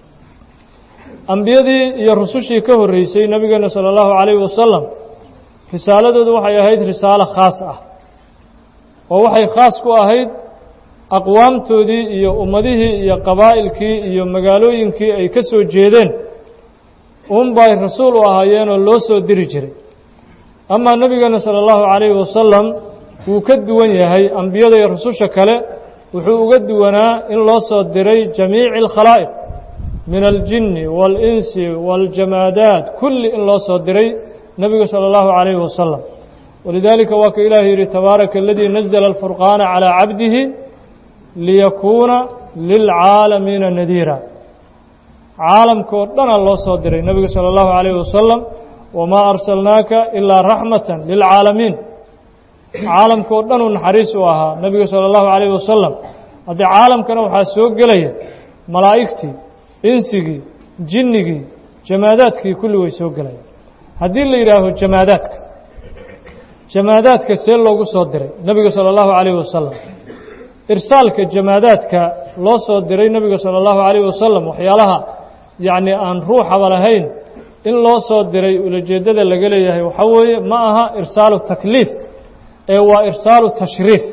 ambiyadii iyo rusushii ka horreysay nebigeena sala allahu calayhi wasalam risaaladoodu waxay ahayd risaalo khaas ah oo waxay khaas ku ahayd aqwaamtoodii iyo ummadihii iyo qabaa'ilkii iyo magaalooyinkii ay ka soo jeedeen uunbay rasuul u ahaayeenoo loo soo diri jiray amaa nebigeena sala allahu calayhi wasalam wuu ka duwan yahay ambiyada iyo rususha kale wuxuu uga duwanaa in loo soo diray jamiici alkhalaa'iq min aljinni waalinsi waaljamaadaat kulli in loo soo diray nebigu sala allahu calayhi wasalam walidaalika waa ka ilaahi yidhi tabaaraka aladii nazla alfurqaana calىa cabdihi liyakuuna lilcaalamiina nadiira caalamkao dhana loo soo diray nebiga salى اllahu عalayh wasalam wamaa arsalnaaka ilaa raxmata lilcaalamiin caalamkao dhan uu naxariis u ahaa nebiga salى اllahu عalayh wasalam haddii caalamkana waxaa soo gelaya malaa'igtii insigii jinnigii jamaadaadkii kulli way soo gelayaan haddii la yidhaaho jamaadaadka jamaadaadka see loogu soo diray nebiga salى اllahu عalayh wasalam irsaalka jamaadaadka loo soo diray nebiga salى اllahu عalayh wasalam waxyaalaha yacni aan ruuxaba lahayn in loo soo diray ulajeeddada laga leeyahay waxaa weeye ma aha irsaalu takliif ee waa irsaalu tashriif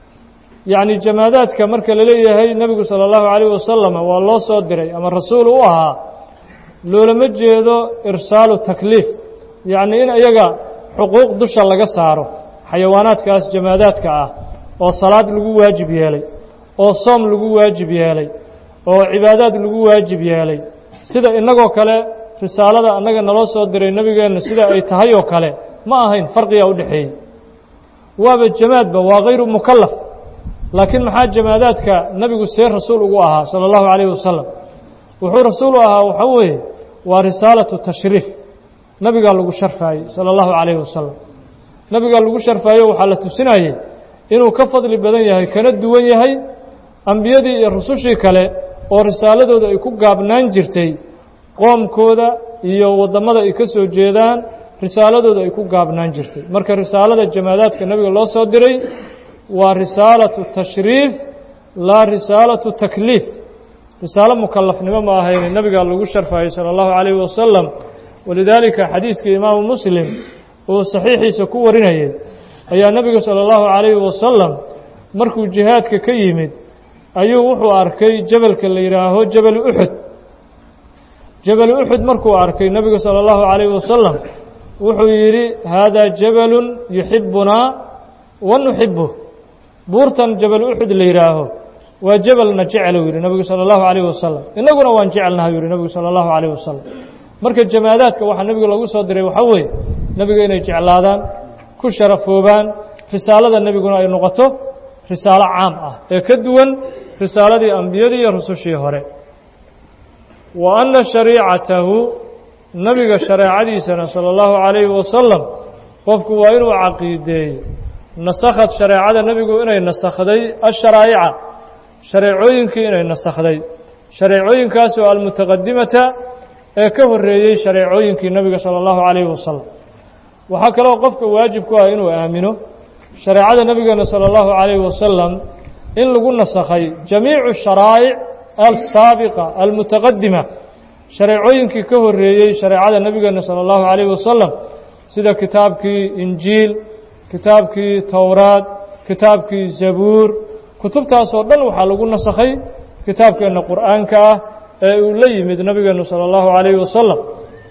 yacni jamaadaadka marka la leeyahay nebigu salى اllahu عalayh wasalam waa loo soo diray ama rasuul u ahaa loolama jeedo irsaalu takliif yacni in iyaga xuquuq dusha laga saaro xayawaanaadkaas jamaadaadka ah oo salaad lagu waajib yeelay oo soom lagu waajib yeelay oo cibaadaad lagu waajib yeelay sida innagoo kale risaalada annaga naloo soo diray nebigeenna sida ay tahay oo kale ma ahayn farqigaa u dhexeeyey waaba jamaadba waa hayru mukallaf laakiin maxaa jamaadaadka nebigu see rasuul ugu ahaa sala allahu calayhi wasalam wuxuu rasuul u ahaa waxaa weeye waa risaalatu tashriif nebigaa lagu sharfaayey sala allahu calayhi wasalam nebigaa lagu sharfaayo waxaa la tusinayey inuu ka fadli badan yahay kana duwan yahay ambiyadii iyo rusushii kale oo risaaladooda ay ku gaabnaan jirtay qoomkooda iyo waddamada ay ka soo jeedaan risaaladooda ay ku gaabnaan jirtay marka risaalada jamaadaadka nebiga loo soo diray waa risaalatu tashriif laa risaalatu takliif risaalo mukallafnimo ma ahayne nebigaa lagu sharfaayey sala allahu calayhi wasalam walidaalika xadiiskii imaamu muslim uu saxiixiisa ku warinayay ayaa nebiga salى اllahu عalayhi wasalam markuu jihaadka ka yimid ayuu wuxuu arkay jebelka la yidhaaho jebel uxud jebel uxud markuu arkay nebiga salى اllahu عalayhi wasalam wuxuu yidhi haadaa jebelu yuxibunaa wa nuxibuh buurtan jebel uxud la yidhaaho waa jebelna jecelu yidhi nebigu salى اllahu عalayh wasalam innaguna waan jecelnaha yidhi nebigu salى اllahu عalayh wasalam marka jamaadaadka waxaa nebiga lagu soo diray waxaa weeye nebiga inay jeclaadaan ku sharafoobaan risaalada nebiguna ay noqoto risaalo caam ah ee ka duwan risaaladii ambiyadii iyo rusushii hore wa anna shariicatahu nebiga shareecadiisana sala allahu calayhi wasalam qofku waa inuu caqiideeyo nasakhad shareecada nebigu inay nasakhday asharaa'ica shareecooyinkii inay nasakhday shareecooyinkaasoo almutaqadimata ee ka horreeyey shareecooyinkii nebiga sala allahu calayhi wasalam waxaa kaloo qofka waajib ku ah inuu aamino shareecada nebigeena salى اllahu عalayhi wasalam in lagu nasakhay jamiicu sharaa'ic alsaabiqa almutaqadima shareecooyinkii ka horreeyey shareecada nebigeena salى اllahu عalayhi wasalam sida kitaabkii injiil kitaabkii towraad kitaabkii zabuur kutubtaasoo dhan waxaa lagu nasakhay kitaabkeenna qur'aanka ah ee uu la yimid nebigeenu salى اllahu عalayhi wasalam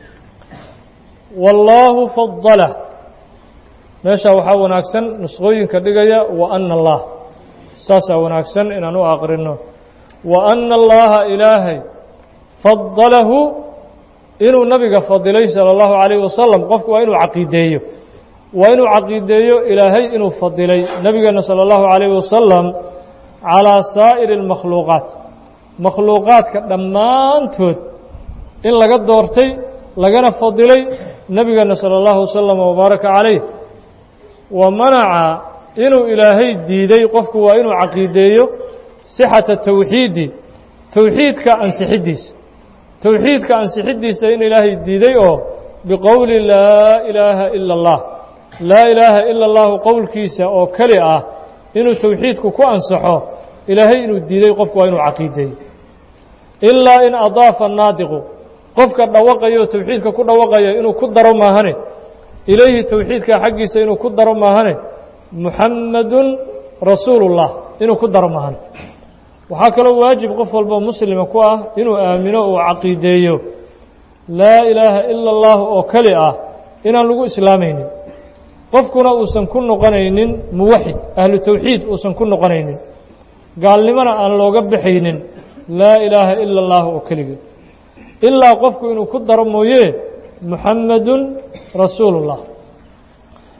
wallaahu fadalah meeshaa waxaa wanaagsan nusqooyinka dhigaya wa ana allah saasaa wanaagsan inaan u aqrino wa ana allaha ilaahay fadalahu inuu nabiga fadilay salى اllahu عalayh wasalam qofku waa inuu caqiideeyo waa inuu caqiideeyo ilaahay inuu fadilay nebigeena salى اllahu عalayh wasalam calىa saa'iri اlmakhluuqaat makhluuqaadka dhammaantood in laga doortay lagana fadilay nebigeena salى اllahu wasalam wbaaraka calayh wa manaca inuu ilaahay diiday qofku waa inuu caqiideeyo sixata tawxiidi towxiidka ansixiddiisa towxiidka ansixiddiisa in ilaahay diiday oo biqowli laa ilaaha ila اllah laa ilaaha ila اllahu qowlkiisa oo keli ah inuu towxiidku ku ansaxo ilaahay inuu diiday qofku waa inuu caqiideeyo ilaa in adaafa naadiqu qofka dhawaqayo towxiidka ku dhawaqaya inuu ku daro maahane ilayhi towxiidka xaggiisa inuu ku daro maahane muxamadun rasuulullah inuu ku daro maahane waxaa kaloo waajib qof walba muslima ku ah inuu aamino uu caqiideeyo laa ilaaha ila اllah oo keli ah inaan lagu islaamaynin qofkuna uusan ku noqonaynin muwaxid ahlu towxiid uusan ku noqonaynin gaalnimona aan looga baxaynin laa ilaaha ila اllah oo keligeed ilaa qofku inuu ku daro mooye muxamadun rasuulullah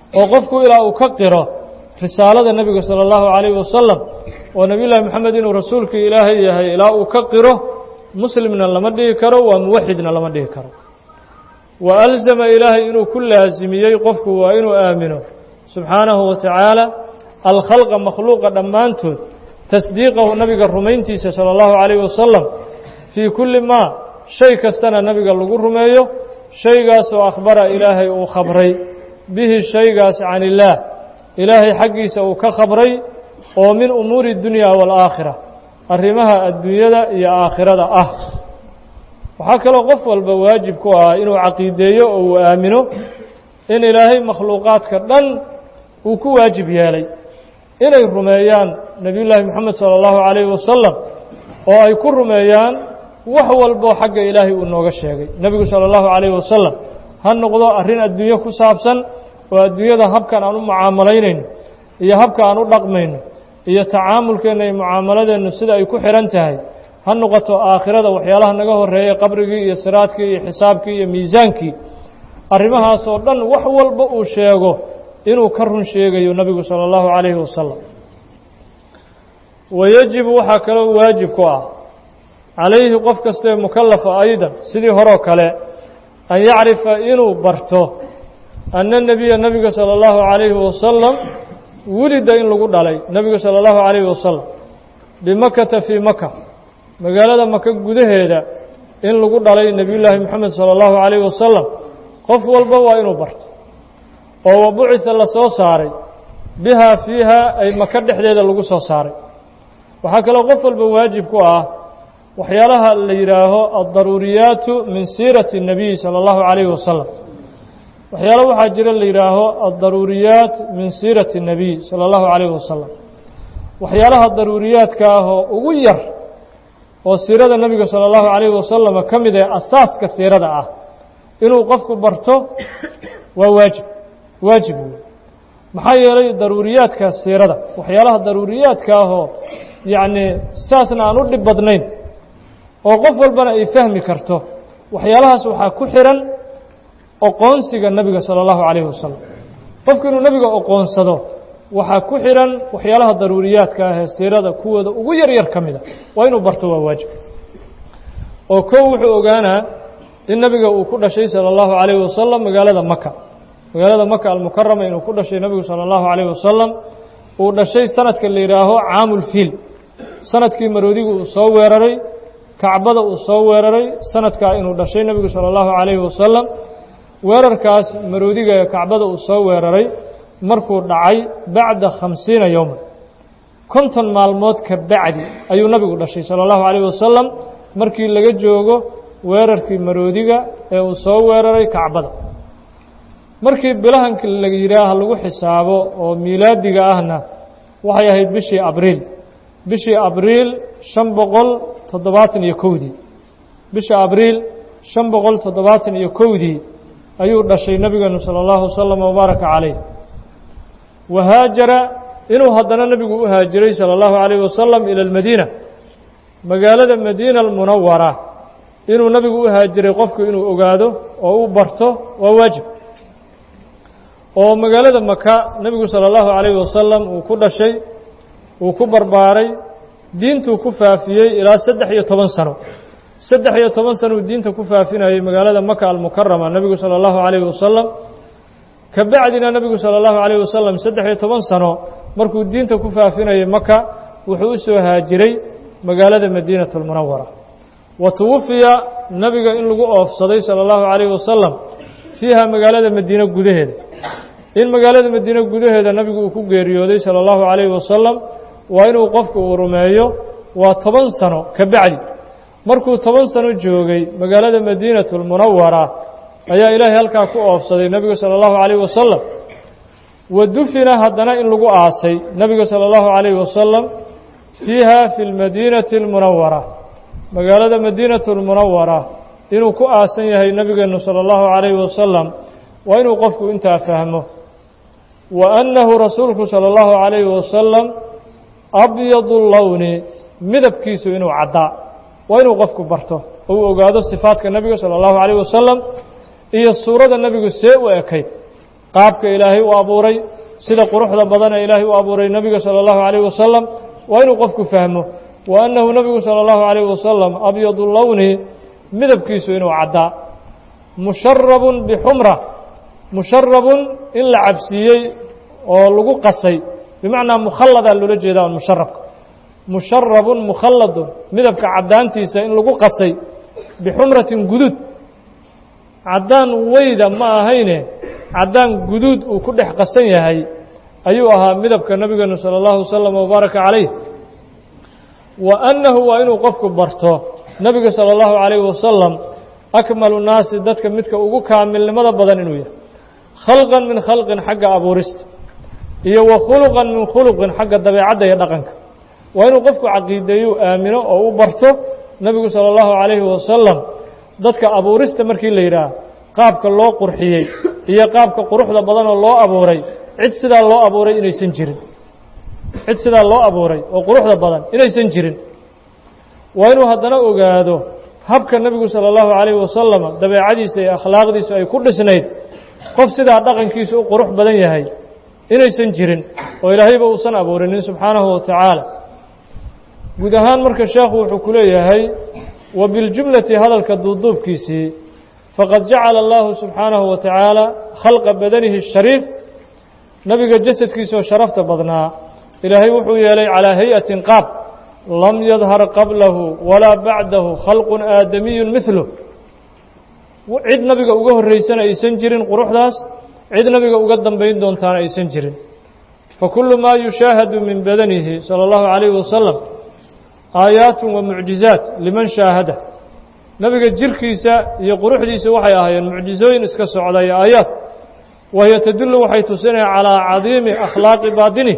oo qofku ilaa uu ka qiro risaalada nebiga sala allahu calayhi wasalam oo nebiy llaahi moxamed inuu rasuulkii ilaahay yahay ilaa uu ka qiro muslimna lama dhihi karo waa muwaxidna lama dhihi karo wa alzama ilaahay inuu ku laasimiyey qofku waa inuu aamino subxaanahu wa tacaala alkhalqa makhluuqa dhammaantood tasdiiqahu nabiga rumayntiisa sala allahu calayhi wasalam fii kulli maa shay kastana nabiga lagu rumeeyo shaygaasoo akhbara ilaahay uu khabray bihi shaygaas can illaah ilaahay xaggiisa uu ka khabray oo min umuuri dunya waalaakhira arrimaha adduunyada iyo aakhirada ah waxaa kaloo qof walba waajib ku ah inuu caqiideeyo oo uu aamino in ilaahay makhluuqaadka dhan uu ku waajib yeelay inay rumeeyaan nebiyullaahi moxamed sala allahu calayhi wasalam oo ay ku rumeeyaan wax walboo xagga ilaahay uu nooga sheegay nebigu sala allahu calayhi wasalam ha noqdo arrin adduunyo ku saabsan oo adduunyada habkan aan u mucaamalaynayno iyo habka aan u dhaqmayno iyo tacaamulkeenna iyo mucaamaladeennu sida ay ku xidhan tahay ha noqoto aakhirada waxyaalaha naga horreeyay qabrigii iyo siraadkii iyo xisaabkii iyo miisaankii arrimahaas oo dhan wax walba uu sheego inuu ka run sheegayo nebigu sala allahu calayhi wasalam wayajibu waxaa kaloo waajib ku ah calayhi qof kastaee mukallafa aydan sidii horoo kale an yacrifa inuu barto anna nebiya nebiga sala allahu calayhi wasalam wulida in lagu dhalay nebiga sala allahu calayhi wasalam bimakata fii maka magaalada maka gudaheeda in lagu dhalay nebiyullaahi moxamed sala allahu calayhi wasalam qof walba waa inuu barto oo wa bucida la soo saaray bihaa fiiha ay maka dhexdeeda lagu soo saaray waxaa kaloo qof walba waajib ku ah waxyaalaha la yidhaaho addaruuriyaatu min siirati الnabiy salى اllahu calayhi wasalam waxyaalo waxaa jira la yidhaaho addaruuriyaat min siirati الnabiy salى اllahu calayhi wasalam waxyaalaha daruuriyaadka ah oo ugu yar oo siirada nebiga salى اllahu calayhi wasalam ka mid ee asaaska siirada ah inuu qofku barto waa waajib waajib wey maxaa yeelay daruuriyaadka siirada waxyaalaha daruuriyaadka ahoo yacni saasna aan u dhib badnayn oo qof walbana ay fahmi karto waxyaalahaas waxaa ku xihan oqoonsiga nebiga sala allahu calayhi wasalam qofku inuu nebiga oqoonsado waxaa ku xihan waxyaalaha daruuriyaadka ah ee siirada kuwooda ugu yar yar ka mida waa inuu barto waa waajib oo kow wuxuu ogaanaa in nebiga uu ku dhashay sala allahu calayhi wasalam magaalada maka magaalada maka almukarama inuu ku dhashay nebigu sala allahu calayhi wasalam uu dhashay sanadka la yidhaaho caamulfiil sanadkii maroodigu uu soo weeraray kacbada uu soo weeraray sanadkaa inuu dhashay nebigu sala allahu calayhi wasalam weerarkaas maroodiga ee kacbada uu soo weeraray markuu dhacay bacda khamsiina yowman konton maalmood ka bacdi ayuu nebigu dhashay sala allahu calayhi wasalam markii laga joogo weerarkii maroodiga ee uu soo weeraray kacbada markii bilahanka la yidhaaha lagu xisaabo oo miilaadiga ahna waxay ahayd bishii abriil bishii abriil shan boqol toddobaatan iyo kowdii bisha abriil shan boqol toddobaatan iyo kowdii ayuu dhashay nebigeenu sala allahu wasalam wabaaraka calayh wahaajara inuu haddana nebigu u haajiray sala allahu calayh wasalam ila almadiina magaalada madiina almunawara inuu nebigu u haajiray qofku inuu ogaado oo u barto waa waajib oo magaalada maka nebigu sala allahu calayhi wasalam uu ku dhashay uu ku barbaaray diintuu ku faafiyey ilaa saddex iyo toban sano saddex iyo toban sano uu diinta ku faafinayay magaalada maka almukarama nebigu sala allahu calayhi wasalam ka bacdina nebigu sala allahu calayhi wasalam saddex iyo toban sano markuu diinta ku faafinayay maka wuxuu u soo haajiray magaalada madiinatu almunawara wa tuwafiya nebiga in lagu oofsaday sala allahu calayhi wasalam fiiha magaalada madiine gudaheeda in magaalada madiine gudaheeda nebigu uu ku geeriyooday sala allahu calayhi wasalam waa inuu qofku uu rumeeyo waa toban sano ka bacdi markuu toban sano joogay magaalada madiinatu almunawara ayaa ilaahay halkaa ku oofsaday nebigu sala allahu calayhi wasalam wa dufina haddana in lagu aasay nebiga sala allahu calayhi wasalam fiiha fi lmadiinati almunawara magaalada madiinatu almunawara inuu ku aasan yahay nebigeenu sala allahu calayhi wasalam waa inuu qofku intaa fahmo wa annahu rasuulku sala allahu calayhi wasalam abyadu lowni midabkiisu inuu caddaa waa inuu qofku barto oo uu ogaado sifaadka nebiga sala allahu calayh wasalam iyo suurada nebigu see u ekayd qaabka ilaahay u abuuray sida quruxda badan ee ilaahay u abuuray nebiga salى اllahu عalayh wasalam waa inuu qofku fahmo wa annahu nebigu salى اllahu عalayh wasalam abyadu lowni midabkiisu inuu caddaa musharabun bixumra musharabun in la cabsiiyey oo lagu qasay bimacnaa mukhalladaa loola jeeda on musharabka musharabun mukhalladun midabka caddaantiisa in lagu qasay bixumratin guduud caddaan weyda ma ahayne caddaan guduud uu ku dhex qasan yahay ayuu ahaa midabka nebigeenu salى اllahu wasalam wabaaraka calayh wa annahu waa inuu qofku barto nebiga salى اllahu عalayh wasalam akmalu naasi dadka midka ugu kaamilnimada badan inuu yahay khalqan min khalqin xagga abuurista iyo wa khuluqan min khuluqin xagga dabeecadda iyo dhaqanka waa inuu qofku caqiideeyu aamino oo u barto nebigu salى اllahu عalayhi wasalam dadka abuurista markii la yidhaah qaabka loo qurxiyey iyo qaabka quruxda badanoo loo abuuray cid sidaa loo abuuray inaysan jirin cid sidaa loo abuuray oo quruxda badan inaysan jirin waa inuu haddana ogaado habka nebigu salى اllahu عalayhi wasalam dabeecadiisa iyo akhlaaqdiisu ay ku dhisnayd qof sidaa dhaqankiisu u qurux badan yahay inaysan jirin oo ilaahayba uusan abuurinin subxaanahu wa tacaala guud ahaan marka sheekhu wuxuu ku leeyahay wa biاljumlati hadalka duuduubkiisii faqad jacala allahu subxaanahu wa tacaala khalqa badanihi الshariif nebiga jasadkiisa oo sharafta badnaa ilaahay wuxuu yeelay calaa hay-atin qaab lam yadhar qablahu walaa bacdahu khalqun aadamiyun mihlu cid nabiga uga horraysana aysan jirin quruxdaas cid nabiga uga dambayn doontaana aysan jirin fakulu maa yushaahadu min badanihi salى اllahu عalayh wasalam aayaat wa mucjizaat liman shaahada nebiga jirkiisa iyo quruxdiisa waxay ahaayeen mucjizooyin iska socda iyo aayaad wahiyo tadullu waxay tusinaya calaa cadiimi akhlaaqi baadini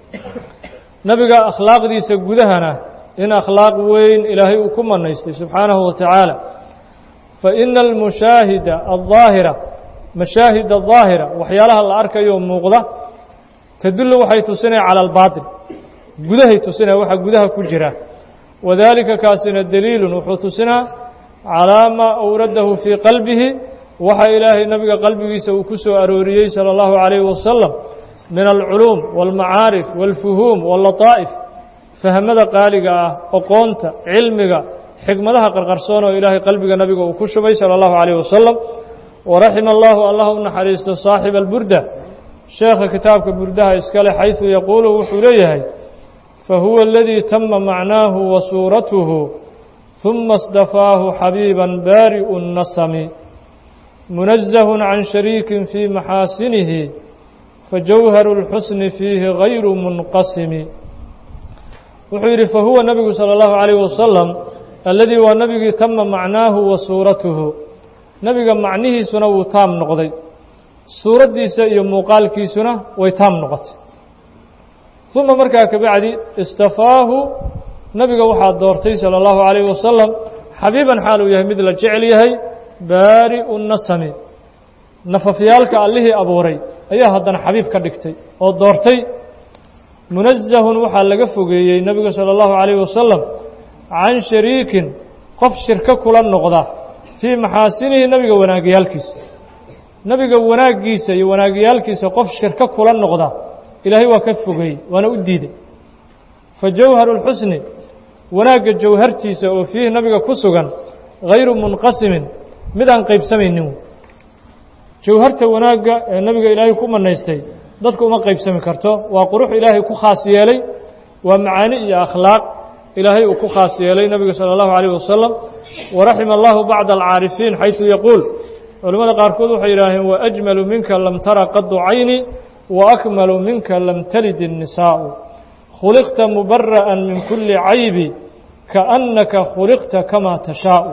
nebiga akhlaaqdiisa gudahana in akhlaaq weyn ilaahay uu ku manaystay subxaanahu wa tacaala faina almushaahida aldaahira mashaahida daahira waxyaalaha la arkayo muuqda tadullu waxay tusinaya cala albaatin gudahay tusinaya waxa gudaha ku jira wadaalika kaasina daliilun wuxuu tusinaa calaa maa awradahu fii qalbihi waxa ilaahay nebiga qalbigiisa uu ku soo arooriyey salى اllahu عalayhi wasalam min alculuum wاlmacaarif wاlfuhuum wاllataa'if fahmada qaaliga ah oqoonta cilmiga xikmadaha qarqarsoon oo ilaahay qalbiga nebiga uu ku shubay salى اllahu عalayh wasalam waraxima allahu allah u naxariisto saaxiba alburda sheekha kitaabka burdaha iskale xayثu yaquulu wuxuu leeyahay fahuwa aladii tama macnaahu wa suuratuhu ثuma اsdafaahu xabiiba baari'u الnasmi munazahun can shariikin fii maxaasinihi fajawharu اlxusni fiihi gayru munqasimi wuxuu yidhi fahuwa nebigu salى اllahu عalayh wasalam alladii waa nebigii tama macnaahu wa suuratuhu nebiga macnihiisuna wuu taam noqday suuraddiisa iyo muuqaalkiisuna way taam noqotay uma markaa kabacdi istafaahu nebiga waxaa doortay salى اllahu عalayh wasalam xabiiban xaal uu yahay mid la jecel yahay baari'u nasami nafafyaalka allihii abuuray ayaa haddana xabiib ka dhigtay oo doortay munazahun waxaa laga fogeeyey nebiga salى اllahu عalayh wasalam can shariikin qof shirko kula noqda fii maxaasinihi nebiga wanaagyaalkiisa nebiga wanaaggiisa iyo wanaagyaalkiisa qof shirko kula noqda ilaahay waa ka fogeeyey waana u diiday fa jawharu اlxusni wanaagga jawhartiisa oo fiihi nabiga ku sugan hayru munqasimin mid aan qaybsamaynin jawharta wanaagga ee nabiga ilaahay ku manaystay dadku uma qaybsami karto waa qurux ilaahay ku khaas yeelay waa macaani iyo akhlaaq ilaahay uu ku khaas yeelay nebiga salى اllahu عalيyه wasalam waraxima allahu bacda alcaarifiin xayثu yaquul culimmada qaarkood waxay yidhaaheen waأjmalu minka lam tara qadu cayni waakmalu minka lam talid الnisaءu khuliqta mubara'an min kuli caybi kaأnaka khuliqta kama tashaau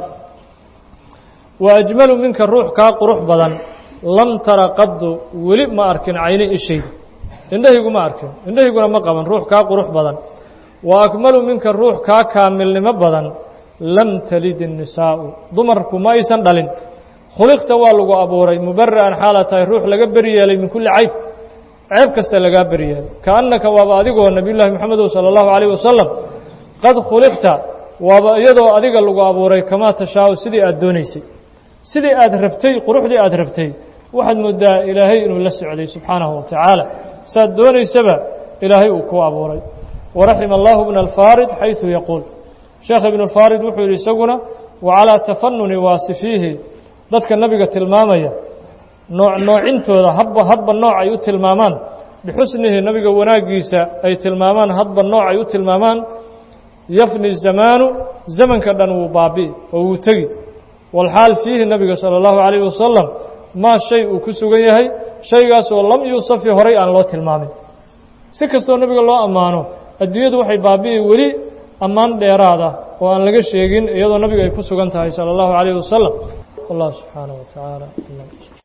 waأjmalu minka ruux kaa qurux badan lam tara qadu weli ma arkin cayni ishayda indhahaygu ma arkin indhahayguna ma qaban ruux kaa qurux badan wa akmalu minka ruux kaa kaamilnimo badan lam talid الnisaa'u dumarku ma aysan dhalin khuliqta waa lagu abuuray mubara'an xaala tahay ruux laga beri yeelay min kulli cayb ceeb kasta lagaa beri yeelay kaannaka waaba adigoo nabiy llaahi moxamedow salى اllahu عalayh wasalam qad khuliqta waaba iyadoo adiga lagu abuuray kamaa tashaau sidii aad doonaysay sidii aad rabtay quruxdii aad rabtay waxaad moodaa ilaahay inuu la socday subxaanahu wa tacaala saad doonaysaba ilaahay uu ku abuuray waraxima allahu bna alfarid xayثu yaquul sheekh ibn اlfarid wuxuu yidhi isaguna wacalىa tafanuni waasifiihi dadka nabiga tilmaamaya nooc noocintooda hadba hadba nooc ay u tilmaamaan bixusnihi nabiga wanaaggiisa ay tilmaamaan hadba nooc ay u tilmaamaan yafni zamaanu zamanka dhan wuu baabi'i oo wuu tegi walxaal fiihi nabiga salى اllahu عalayh wasalam maa shay uu ku sugan yahay shaygaas oo lam yuusafi horay aan loo tilmaamin si kastoo nabiga loo ammaano adduunyadu waxay baabi'i weli ammaan dheeraada oo aan laga sheegin iyadoo nabiga ay ku sugan tahay salى اllahu عalayh wasalam wallah subxaanaه wa tacaala